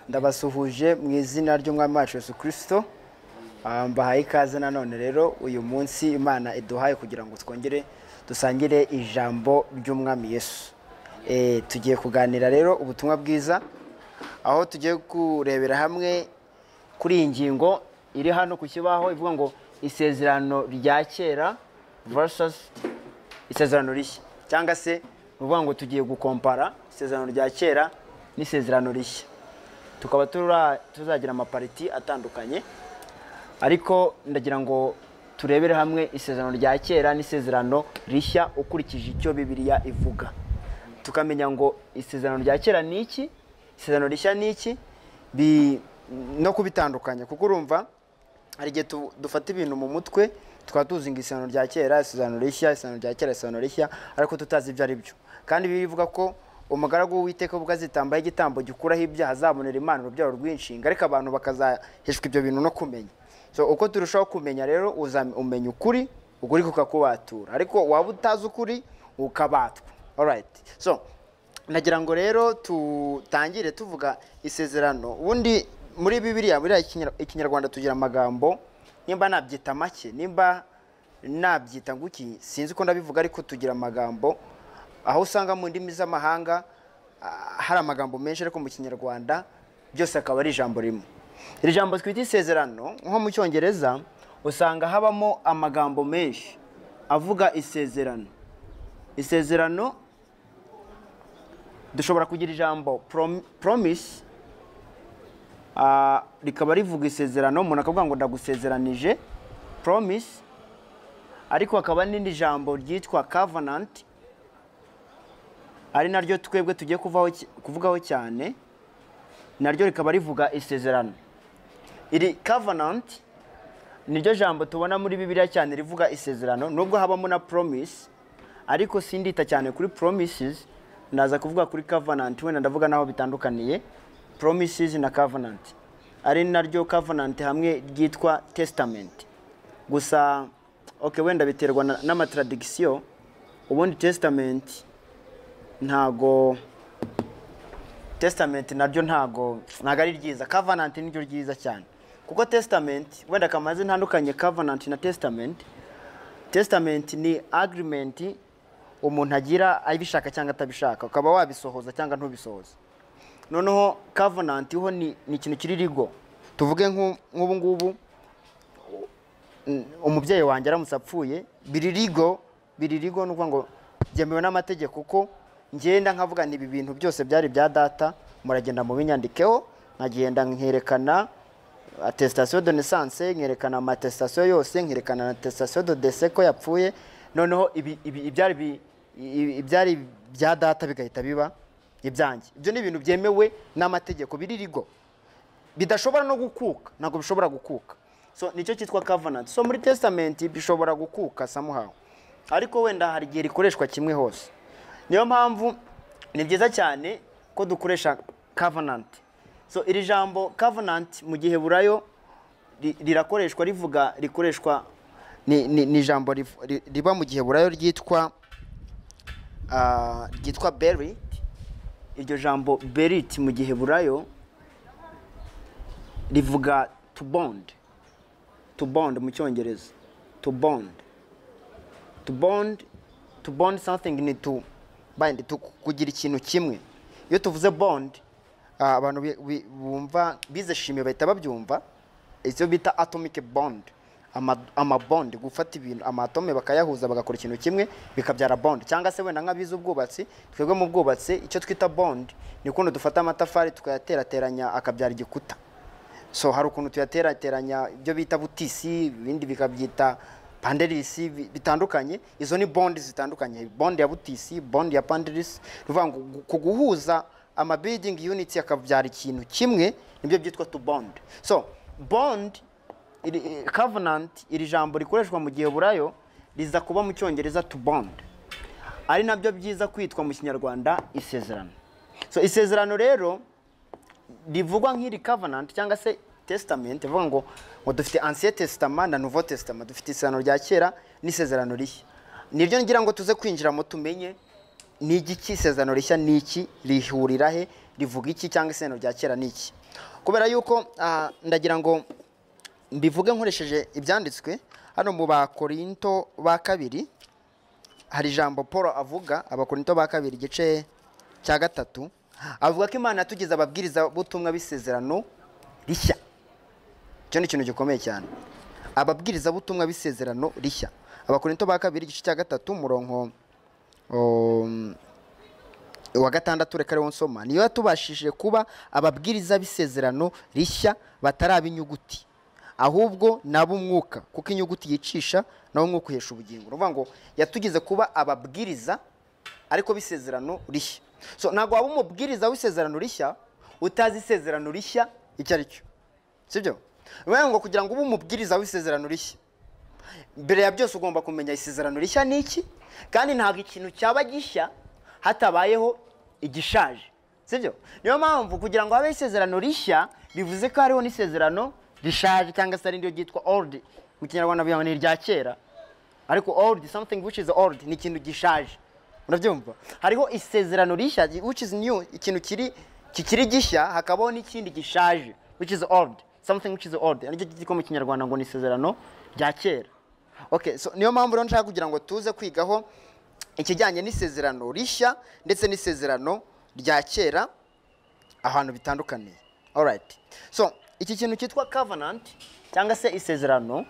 ndabasuhuje mu izina ry'umwami wacu yesu kirisito mbahaye ikaze nanone rero uyu munsi imana iduhaye kugira ngo twongere dusangire ijambo ry'umwami yesu Eh, tugiye kuganira rero ubutumwa bwiza aho tugiye kurebera hamwe kuri iyi ngingo iri hano ku kibaho ivuga ngo isezerano rya kera versus isezerano rishya cyangwa se ni ukuvuga ngo tugiye gukompara isezerano rya kera n'isezerano rishya tukaba tura- tuzagira amapariti atandukanye ariko ndagira ngo turebere hamwe isezerano rya kera n'isezerano rishya ukurikije icyo bibiliya ivuga tukamenya ngo isezerano rya kera ni iki isezerano rishya ni iki bi- no kubitandukanya kuko urumva hari igihe tu- dufata ibintu mu mutwe tukaba tuzi ngo isezerano rya kera isezerano rishya isezerano rya kera isezerano rishya ariko tutazi ibyo ari byo kandi bibiliya ivuga ko umugaragu w'uwiteka ubwo azitambaho igitambo gikuraho ibyaha azabonera imana urubyaro rw'inshinga ariko abantu bakazaheshwa ibyo bintu no kumenya so uko turushaho kumenya rero uzam- umenya ukuri ukuri kukakubatura ariko waba utazi ukuri ukabatwa alright so nagira ngo rero tutangire tuvuga isezerano ubundi muri bibiriya buriya Ikinyar- ikinyarwanda tugira amagambo nimba nabyita make nimba nabyita nguki sinzi uko ndabivuga ariko tugira amagambo aho usanga mu ndimi z'amahanga ah, hari amagambo menshi ariko mu kinyarwanda byose akaba ari ijambo rimwe iri jambo twita isezerano nko mu cyongereza usanga habamo amagambo menshi avuga isezerano isezerano dushobora kugira ijambo prom- promise ah, rikaba rivuga isezerano umuntu akavuga ngo ndagusezeranije promise ariko hakaba n'indi jambo ryitwa covenant ari naryo twebwe tugiye kuvaho cy- kuvugaho cyane naryo rikaba rivuga isezerano iri covenant niryo jambo tubona muri bibiliya cyane rivuga isezerano nubwo habamo na promise ariko sindita cyane kuri promises ndaza kuvuga kuri covenant wenda ndavuga naho bitandukaniye promises na covenant ari naryo covenant hamwe ryitwa testament gusa okay wenda biterwa na- n'amatradigisiyo ubundi testament ntago testament naryo ntago ntago ari ryiza covenant niryo ryiza cyane kuko testament wenda kamaze ntandukanye covenant na testament testament ni agreement umuntu agira abishaka cyangwa atabishaka ukaba wabisohoza cyangwa ntubisohoza noneho covenant ho ni ni ikintu kiri rigo tuvuge nk'u- nk'ubu ngubu mm, umubyeyi wanjye aramutse apfuye biri rigo biri rigo ni ukuvuga ngo byemewe n'amategeko kuko ngenda nkavuga ni ibi bintu byose byari bya data muragenda mubinyandikeho nkagenda nkerekana atestation de naissance nkerekana amatestation yose nkerekana na attestation de décès ko yapfuye noneho ibi- ibi- ibyari bi- ibi- ibyari bya data bigahita biba ibyanjye ibyo ni ibintu byemewe n'amategeko biri rigo bidashobora no gukuka ntabwo bishobora gukuka so nicyo cyitwa covenant so muri testament bishobora gukuka samuhawe ariko wenda hari igihe rikoreshwa kimwe hose niyo mpamvu ni byiza cyane ko dukoresha covenant so iri jambo covenant mu gihe burayo ri- rirakoreshwa rivuga rikoreshwa ni, ni, ni ijambo riv- ri- riba mu gihe burayo ryitwa ah, ryitwa berit iryo jambo berit mu gihe burayo rivuga to bond to bond mu cyongereza to bond to bond to bond something ni to bind to kugira ikintu kimwe iyo tuvuze bond ah, abantu bi- bi- bumva bize shimi bahita babyumva icyo bita atomic bond ama, ama bond gufata ibintu amatome bakayahuza bagakora ikintu kimwe bikabyara bond cyangwa se wenda nk'abize ubwubatsi twebwe mu bwubatsi icyo twita bond ni ukuntu dufata amatafari tukayaterateranya akabyara igikuta so hari ukuntu tuyaterateranya ibyo bita butisi ibindi bikabyita panderisi bi- bitandukanye izo ni bondi zitandukanye bondi ya butisi bondi ya panderisi ni ukuvuga ngo gu- ku guhuza ama building units akabyara ikintu kimwe nibyo byitwa to bond so bond iri, i- covenant iri jambo rikoreshwa mu gihe burayo riza kuba mu cyongereza to bond ari nabyo byiza kwitwa mu kinyarwanda isezerano so isezerano rero rivugwa nk'iri covenant cyangwa se testament ivuga ngo ngo dufite ancien testament na nouveau testament dufite isezerano rya kera n'isezerano rishya niryo ngira ngo tuze kwinjiramo tumenye ni igiki isezerano rishya ni iki rihurira he rivuga iki cyangwa isezerano rya kera ni iki kubera yuko ah, ndagira ngo mbivuge nkoresheje ibyanditswe hano mu bakorinto ba kabiri hari ijambo paul avuga abakorinto ba kabiri igice cya gatatu avuga ko imana yatugize ababwiriza butumwa b'isezerano rishya icyo ni ikintu gikomeye cyane ababwiriza butumwa b'isezerano rishya abakorinto ba kabiri igice cya gatatu umurongo um, wa gatandatu reka ariwo nsoma niyo yatubashije kuba ababwiriza b'isezerano rishya bataraba inyuguti ahubwo nabo umwuka kuko inyuguti yicisha nawe umwuka uhesha ubugingo ni ukuvuga ngo yatugize kuba ababwiriza ariko b'isezerano rishya so ntabwo waba umubwiriza w'isezerano rishya utazi isezerano rishya icyo ari cyo sibyo ni ukuvuga ngo kugira ngo ube umubwiriza w'isezerano rishya mbere ya byose ugomba kumenya isezerano rishya ni iki kandi ntabwo ikintu cyaba gishya hatabayeho igishaje sibyo niyo mpamvu kugira ngo habeho isezerano rishya bivuze ko hariho n'isezerano rishaje cyangwa se ryo ryitwa old mu kinyarwanda bivuga ngo ni irya kera ariko old something which is old ni ikintu gishaje murabyumva hariho isezerano rishya which is new ikintu kiri kikiri gishya hakabaho n'ikindi gishaje which is old something which is old aricyo cyitwa mu kinyarwanda ngo ni isezerano rya kera okay so niyo mpamvu rero nshaka kugira ngo tuze kwigaho ikijyanye n'isezerano rishya ndetse n'isezerano rya kera ahantu bitandukaniye alright so iki kintu cyitwa covenant cyangwa se isezerano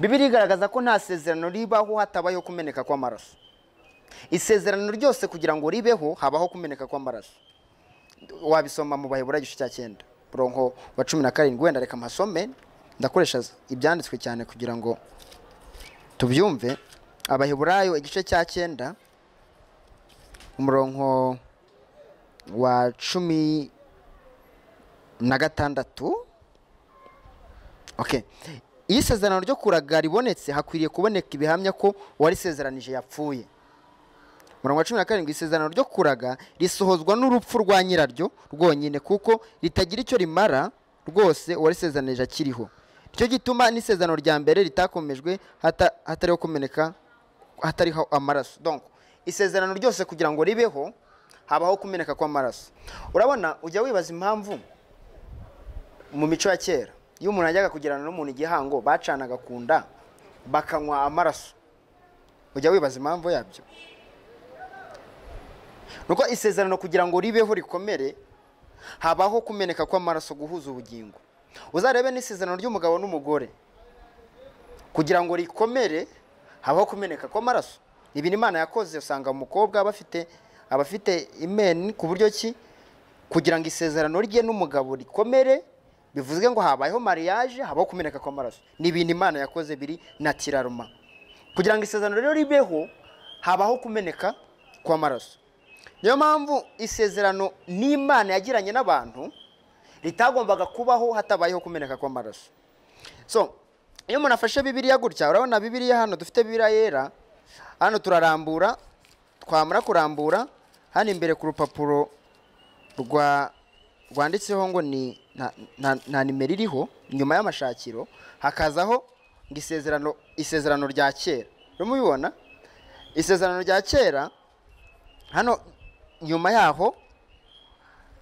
bibiri igaragaza ko nta sezerano ribaho hatabayeho kumeneka kw'amaraso isezerano ryose kugira ngo ribeho habaho kumeneka kw'amaraso wabisoma mu bayobora igice cya cyenda murongo wa cumi na karindwi wenda reka mpasome ndakoresha ibyanditswe cyane kugira ngo tubyumve abaheburayo igice cya cyenda umurongo wa cumi na gatandatu okay iyo isezerano ryo kuraga ribonetse hakwiriye kuboneka ibihamya ko uwarisezeranije yapfuye umurongo wa cumi na karindwi isezerano ryo kuraga risohozwa n'urupfu rwa nyiraryo rwonyine kuko ritagira icyo rimara rwose uwarisezeranije akiriho nicyo gituma n'isezerano rya mbere ritakomejwe hata- hatariho kumeneka hatariho amaraso donc isezerano ryose kugira ngo ribeho habaho kumeneka kw'amaraso urabona ujya wibaza impamvu mu mico ya kera iyo umuntu yajyaga kugirana n'umuntu igihango bacanaga ku nda bakanywa amaraso ujya wibaza impamvu yabyo nuko isezerano kugira ngo ribeho rikomere habaho kumeneka kw'amaraso guhuza ubugingo uzarebe n'isezerano ry'umugabo n'umugore kugira ngo rikomere habaho kumeneka kw'amaraso ibintu imana yakoze usanga umukobwa aba afite aba afite imeni ku buryo ki kugira ngo isezerano rye n'umugabo rikomere bivuze ngo habayeho mariage habaho kumeneka kw'amaraso ni ibintu imana yakoze biri natiraruma kugira ngo isezerano rero ribeho habaho kumeneka kw'amaraso niyo mpamvu isezerano n'imana yagiranye n'abantu ritagombaga kubaho hatabayeho kumeneka kw'amaraso so iyo umuntu afashe bibiliya gutya urabona bibiliya hano dufite bibiliya yera hano turarambura twamara kurambura hano imbere ku rupapuro rwa rwanditseho ngo ni nta- nta- nta nimero iriho nyuma y'amashakiro hakazaho ngo isezerano isezerano rya kera urimo ubibona isezerano rya kera hano nyuma yaho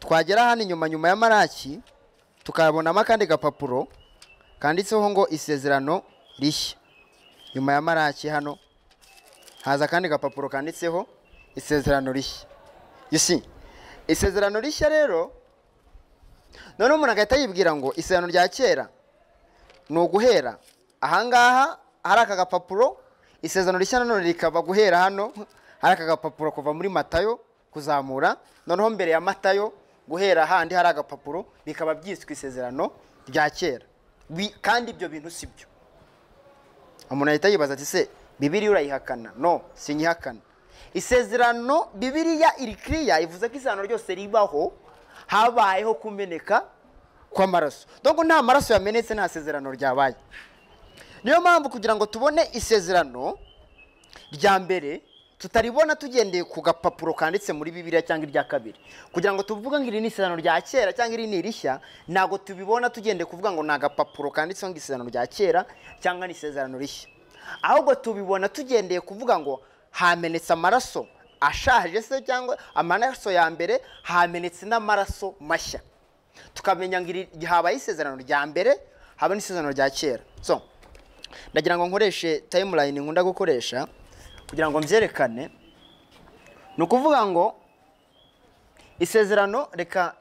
twagera hano inyuma nyuma ya maraki tukabonamo akandi gapapuro kanditseho ngo isezerano rishya nyuma ya maraki hano haza akandi gapapuro kanditseho isezerano rishya you see isezerano rishya rero noneho umuntu agahita yibwira ngo isezerano rya kera ni uguhera ahangaha hari aka gapapuro isezerano rishya nanone rikaba guhera hano hari aka gapapuro kuva muri matayo kuzamura noneho mbere ya matayo guhera handi hari agapapuro bikaba byiswe isezerano rya kera Bi- kandi ibyo bintu si byo umuntu ahita yibaza ati se bibiriya urayihakana no sinyihakana isezerano bibiriya iri kiriya ivuze ko isezerano ryose ribaho habayeho kumeneka kw'amaraso donc nta maraso yamenetse nta sezerano ryabaye niyo mpamvu kugira ngo tubone isezerano rya mbere tutaribona tugendeye ku gapapuro kanditse muri bibiriya cyangwa irya kabiri kugira ngo tuvuge ngo iri ni isezerano rya kera cyangwa iri ni irishya ntabwo tubibona tugendeye kuvuga ngo ni agapapuro kanditseho ngo isezerano rya kera cyangwa ni isezerano rishya ahubwo tubibona tugendeye kuvuga ngo hamenetse amaraso ashaje se cyangwa amaraso ya mbere hamenetse n'amaraso mashya tukamenya ngo iri- habaye isezerano rya mbere haba n'isezerano rya kera so ndagira ngo nkoreshe timeline nkunda gukoresha kugira ngo mbyerekane ni ukuvuga ngo isezerano reka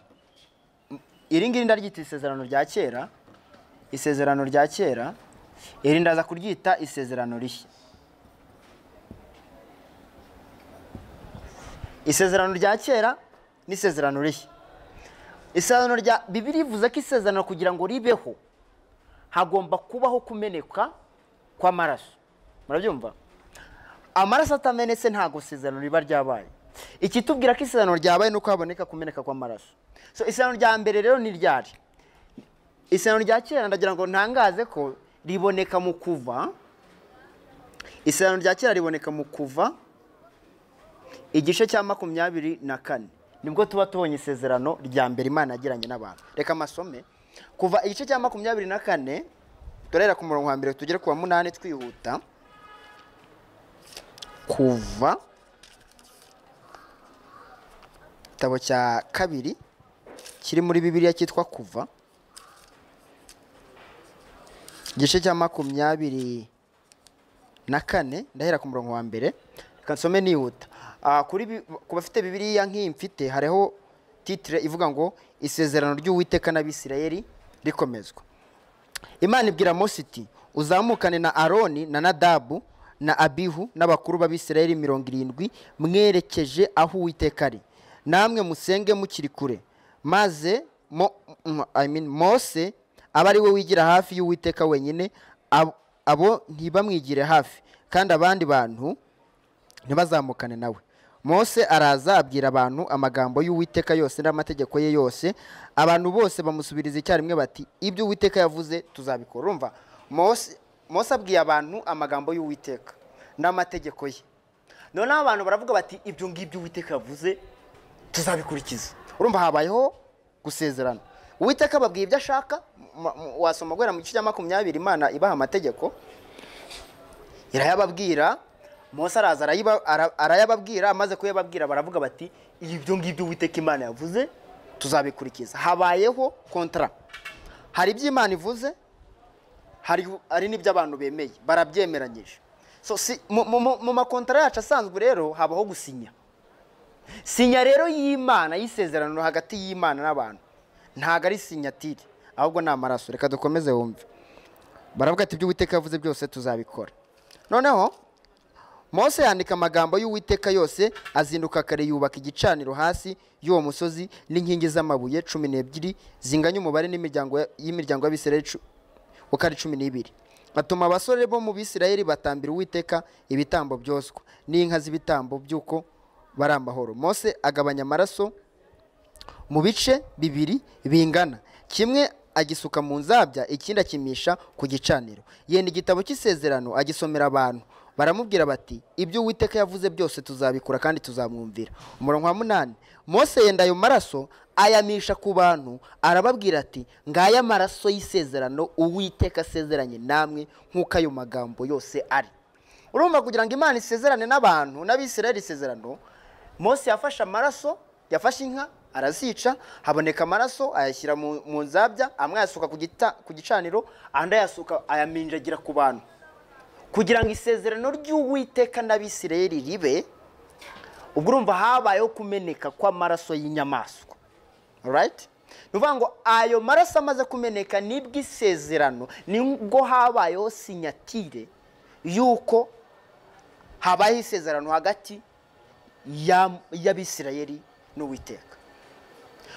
iri ngiri ndaryita isezerano rya kera isezerano rya kera iri ndaza kuryita isezerano rishya isezerano rya kera n'isezerano rishya isezerano rya bibiri ivuze ko isezerano kugira ngo ribeho hagomba kubaho kumeneka kw'amaraso murabyumva amaraso atamenetse ntabwo isezerano riba ryabaye ikitubwira ko isezerano ryabaye ni uko haboneka kumeneka kw'amaraso so isezerano rya mbere rero ni ryari isezerano rya kera ndagira ngo ntangaze ko riboneka mu kuva isezerano rya kera riboneka mu kuva igice cya makumyabiri na kane nibwo tuba tubonye isezerano rya mbere imana yagiranye n'abantu reka amasome kuva igice cya makumyabiri na kane turahera ku murongo wa mbere tugere ku wa munani twihuta kuva igitabo cya kabiri kiri muri bibiliya cyitwa kuva igice cya makumyabiri na kane ndahera ku murongo wa mbere reka nsome nihuta Ah, kuri bi- ku bafite bibiliya nk'iyi mfite hariho titire ivuga ngo isezerano ry'uwiteka n'abisirayeli rikomezwa imana ibwira mose iti uzamukane na aroni na nadabu na abihu n'abakuru b'abisirayeli mirongo irindwi mwerekeje aho uwiteka ari namwe musenge mukiri kure maze mo, mm, I mean, mose aba ari we wigira hafi y'uwiteka wenyine ab- abo ntibamwigire hafi kandi abandi bantu ntibazamukane nawe mose araza abwira abantu amagambo y'uwiteka yose n'amategeko ye yose abantu bose bamusubiriza icyarimwe bati ibyo uwiteka yavuze tuzabikora urumva mose mose abwiye abantu amagambo y'uwiteka n'amategeko ye noneho abantu baravuga bati ibyo ngibyo uwiteka yavuze tuzabikurikiza urumva habayeho gusezerana uwiteka ababwiye ibyo ashaka m- m- wasoma guhera mu gice cya makumyabiri imana ibaha amategeko irayababwira mose araza arayiba- ara- arayababwira amaze kuyababwira baravuga bati ibyo ngibyo uwiteka imana yavuze tuzabikurikiza habayeho kontara hari ibyo imana ivuze hari hari n'ibyo abantu bemeye barabyemeranyije so si, mu, mu, mu- mu makontara yacu asanzwe rero habaho gusinya sinya rero y'imana y'isezerano hagati y'imana n'abantu ntabwo ari sinyatire ahubwo ni amaraso reka dukomeze wumve baravuga ati ibyo uwiteka yavuze byose tuzabikora noneho mose yandika amagambo y'uwiteka yose azinduka kare yubaka igicaniro hasi y'uwo musozi n'inkingi z'amabuye cumi n'ebyiri zinganya umubare n'imiryango ya- y'imiryango y'abisirayeli cu- uko ari cumi n'ibiri atuma abasore bo mu bisirayeli batambira uwiteka ibitambo byoswa n'inka z'ibitambo by'uko bari amahoro mose agabanya amaraso mu bice bibiri bingana kimwe agisuka mu nzabya ikindi akimisha ku gicaniro yenda igitabo cy'isezerano agisomera abantu baramubwira bati ibyo uwiteka yavuze byose tuzabikora kandi tuzamwumvira umurongo wa munani mose yenda ayo maraso ayamisha ku bantu arababwira ati ngaya amaraso y'isezerano uwiteka asezeranye namwe nk'uko ayo magambo yose ari urumva kugira ngo imana isezerane n'abantu n'abisirayeli isezerano mose yafashe amaraso yafashe inka arazica haboneka amaraso ayashyira mu mu nzabya amwe ayasuka ku gita- ku gicaniro andi ayasuka ayaminjagira ku bantu kugira ngo isezerano ry'uwiteka n'abisirayeli ribe ubwo urumva habayeho kumeneka kw'amaraso y'inyamaswa right ni ukuvuga ngo ayo maraso amaze kumeneka nibwo isezerano nibwo habayeho sinyatire y'uko habayeho isezerano hagati ya- y'abisirayeli n'uwiteka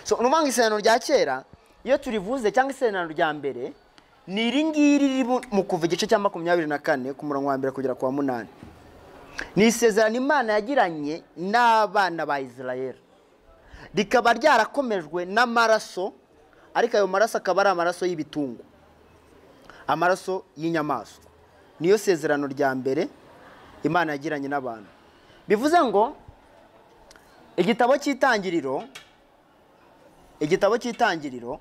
so ni ukuvuga ngo isezerano rya kera iyo turivuze cyangwa isezerano rya mbere ni iri ngiri riri mu- mu kuva igice cya makumyabiri na kane ku murongo wa mbere kugera ku wa munani ni isezerano imana yagiranye n'abana ba isirayeli rikaba ryarakomejwe n'amaraso ariko ayo maraso akaba ari amaraso y'ibitungo amaraso y'inyamaswa niyo sezerano rya mbere imana yagiranye n'abantu bivuze ngo igitabo cy'itangiriro igitabo cy'itangiriro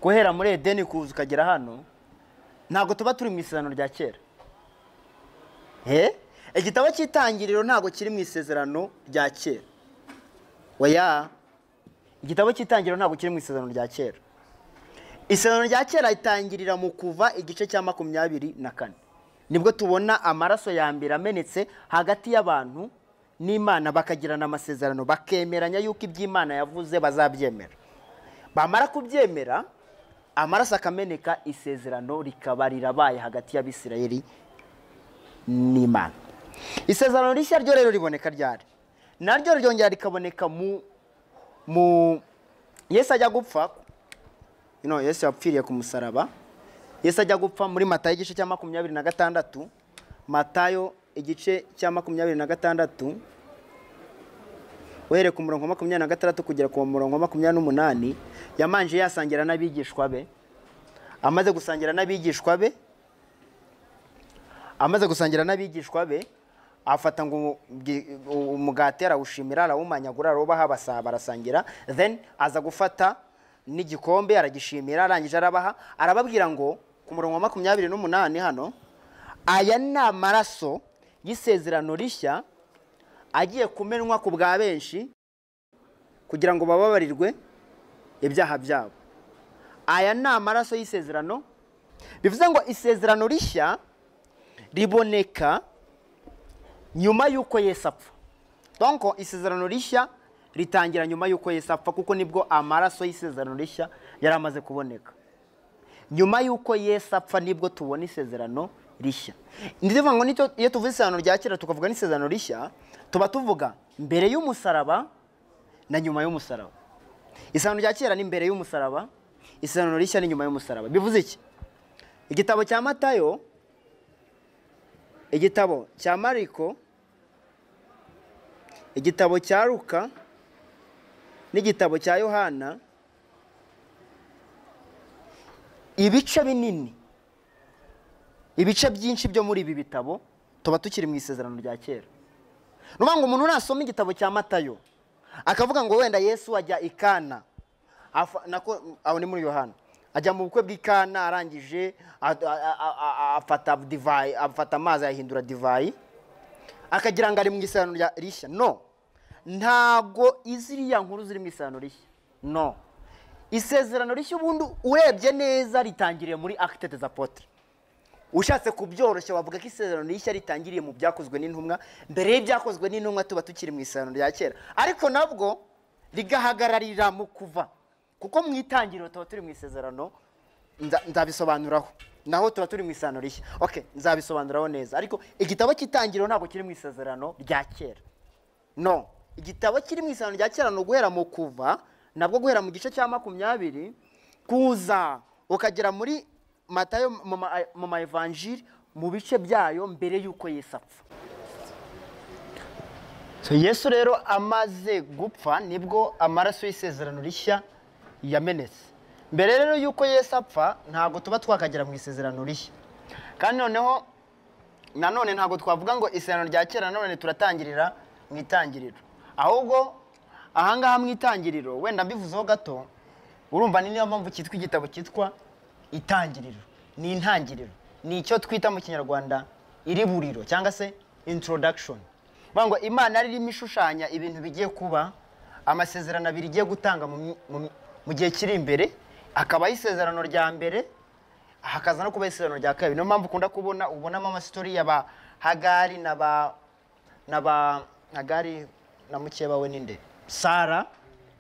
guhera muri edeni kuza ukagera hano ntabwo tuba turi mu isezerano rya kera he igitabo cy'itangiriro ntabwo kiri mu isezerano rya kera oya igitabo cy'itangiriro ntabwo kiri mu isezerano rya kera isezerano rya kera itangirira mu kuva igice cya makumyabiri na kane nibwo tubona amaraso ya mbere amenetse hagati y'abantu n'imana bakagirana amasezerano bakemeranya yuko iby'imana yavuze bazabyemera bamara kubyemera amaraso akameneka isezerano rikaba rirabaye hagati y'abisirayeli n'imana isezerano rishya ryo rero riboneka ryari naryo ryongera rikaboneka mu mu yesu ajya gupfa no yesu yapfiriye ku musaraba yesu ajya gupfa muri matayo igice cya makumyabiri na gatandatu matayo igice cya makumyabiri na gatandatu uhereye ku murongo wa makumyabiri na gatandatu kugera ku murongo wa makumyabiri n'umunani yamanje yasangira n'abigishwa be amaze gusangira n'abigishwa be amaze gusangira n'abigishwa be afata ngo umugati arawushimira arawumanyagura arawubaha basaba barasangira then aza gufata n'igikombe aragishimira arangije arabaha arababwira ngo ku murongo wa makumyabiri n'umunani hano aya ni amaraso y'isezerano rishya agiye kumenwa ku bwa benshi kugira ngo bababarirwe ibyaha byabo aya ni amaraso y'isezerano bivuze ngo isezerano rishya riboneka nyuma y'uko Yesu apfa donko isezerano rishya ritangira nyuma y'uko Yesu apfa kuko nibwo amaraso y'isezerano rishya yari amaze kuboneka nyuma y'uko Yesu apfa nibwo tubona isezerano rishya ndivuga ngo iyo tuvuze isezerano rya kera tukavuga n'isezerano rishya tuba tuvuga mbere y'umusaraba na nyuma y'umusaraba isezerano rya kera ni mbere y'umusaraba isezerano rishya ni nyuma y'umusaraba bivuze iki igitabo cya matayo igitabo cya mariko igitabo cya ruka n'igitabo cya yohana ibice binini ibice byinshi byo muri ibi bitabo tuba tukiri mu isezerano rya kera ni ukuvuga ngo umuntu nasoma igitabo cya matayo akavuga ngo wenda yesu ajya i kana aho ni muri yohana ajya mu bukwe bw'ikana arangije afata divayi afata amazi ayahindura divayi akagira ngo ari mu isano rishya no ntabwo iziriya nkuru ziri mu isano rishya no isezerano rishya ubundi urebye neza ritangiriye muri akitete za potere ushatse kubyoroshya wavuga ko isezerano rishya ritangiriye mu byakozwe n'intumwa mbere y'ibyakozwe n'intumwa tuba tukiri mu isano rya kera ariko nabwo rigahagararira mu kuva kuko mu itangiriro tuba turi mu isezerano nzabisobanuraho naho tuba turi mu isano rishya oke nzabisobanuraho neza ariko igitabo cy'itangiriro ntabwo kiri mu isezerano rya kera no igitabo kiri mu isezerano rya kera ni uguhera mu kuva nabwo guhera mu gice cya makumyabiri kuza ukagera muri matayo mu ma evanjiri mu bice byayo mbere y'uko Yesu apfa yesu rero amaze gupfa nibwo amaraso y'isezerano rishya yamenetse mbere rero y'uko Yesu apfa ntabwo tuba twakagera mu isezerano rishya kandi noneho nanone ntabwo twavuga ngo isezerano rya kera nanone turatangirira mu itangiriro ahubwo ahangaha mu itangiriro wenda mbivuzeho gato urumva ni niyo mpamvu cyitwa igitabo cyitwa itangiriro ni intangiriro ni icyo twita mu kinyarwanda iriburiro cyangwa se introduction bavuga ngo imana ririmo ishushanya ibintu bigiye kuba amasezerano abiri igiye gutanga mu gihe kiri imbere hakabaho isezerano rya mbere hakaza no kuba isezerano rya kabiri niyo mpamvu ukunda kubona ubonamo amasitori ya ba hagari na ba na ba hagari na mukeba we ninde sara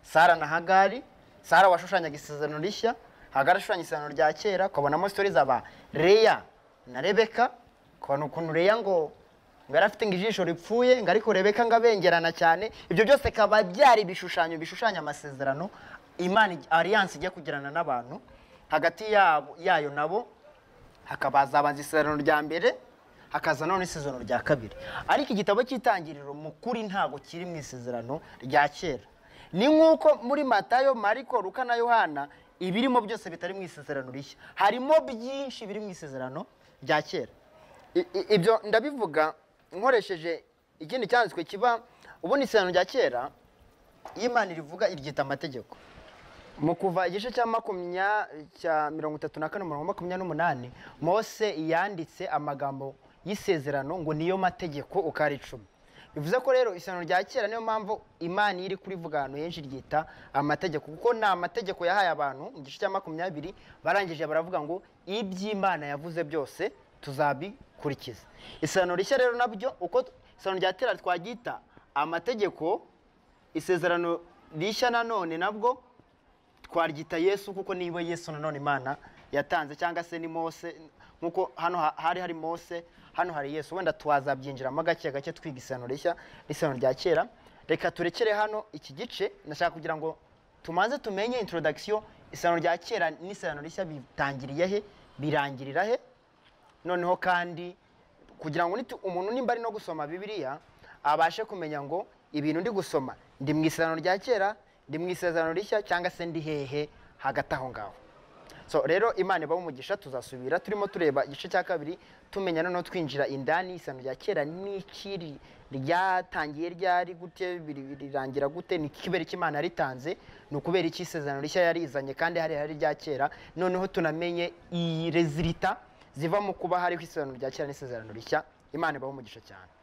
sara na hagari sara washushanyaga isezerano rishya hagari ashushanya isezerano rya kera ukabonamo sitori za ba reya na rebeka ukabona ukuntu reya ngo ngo yari afite ngo ijisho ripfuye ngo ariko rebeka ngo abengerana cyane ibyo byose bikaba byari ibishushanyo bishushanya amasezerano imana ariyanse ijya kugirana n'abantu hagati yayo nabo hakabaza abanza isezerano rya mbere hakaza none isezerano rya kabiri ariko igitabo cy'itangiriro mu kuri ntabwo kiri mu isezerano rya kera ni nk'uko muri matayo mariko ruka na yohana ibirimo byose bitari mu isezerano rishya harimo byinshi biri mu isezerano rya kera ibyo ndabivuga nkoresheje ikindi cyanditswe kiba ubundi isezerano rya kera iyo imana rivuga iryita amategeko mu kuva igice cya makumyabiri cya mirongo itatu na kane umurongo makumyabiri n'umunani mose yanditse amagambo y'isezerano ngo niyo mategeko uko ari icumi bivuze ko rero isano rya kera niyo mpamvu imana iyo iri kurivuga ahantu henshi ryita amategeko kuko ni amategeko yahaye abantu mu gice cya makumyabiri barangije baravuga ngo iby'imana yavuze byose tuzabikurikiza isano rishya rero nabyo uko isano rya kera twaryita amategeko isezerano rishya nanone nabwo twaryita yesu kuko niba yesu nanone imana yatanze cyangwa se ni mose nkuko hano ha- hari hari mose hano hari yesu wenda twazabyinjiramo gake gake twiga isano rishya n'isano rya kera reka turekere hano iki gice ndashaka kugira ngo tumaze tumenye introduction isano rya kera n'isano rishya bitangiriye he birangirira he noneho kandi kugira ngo nitu- umuntu nimba ari no gusoma bibiliya abashe kumenya ngo ibintu ndi gusoma ndi mu isezerano rya kera ndi mu isezerano rishya cyangwa se ndi hehe hagati aho ngaho so rero imana ibaho umugisha tuzasubira turimo tureba igice cya kabiri tumenya noneho twinjira indani isano rya kera n'iki ryatangiye ryari gute biri- rirangira gute ni ikibera icyo imana ritanze ni ukubera iki isezerano rishya yarizanye kandi hari hari rya kera noneho tunamenye iyi rezilita ziva mu kuba hariho isezerano rya kera n'isezerano rishya imana ibaho umugisha cyane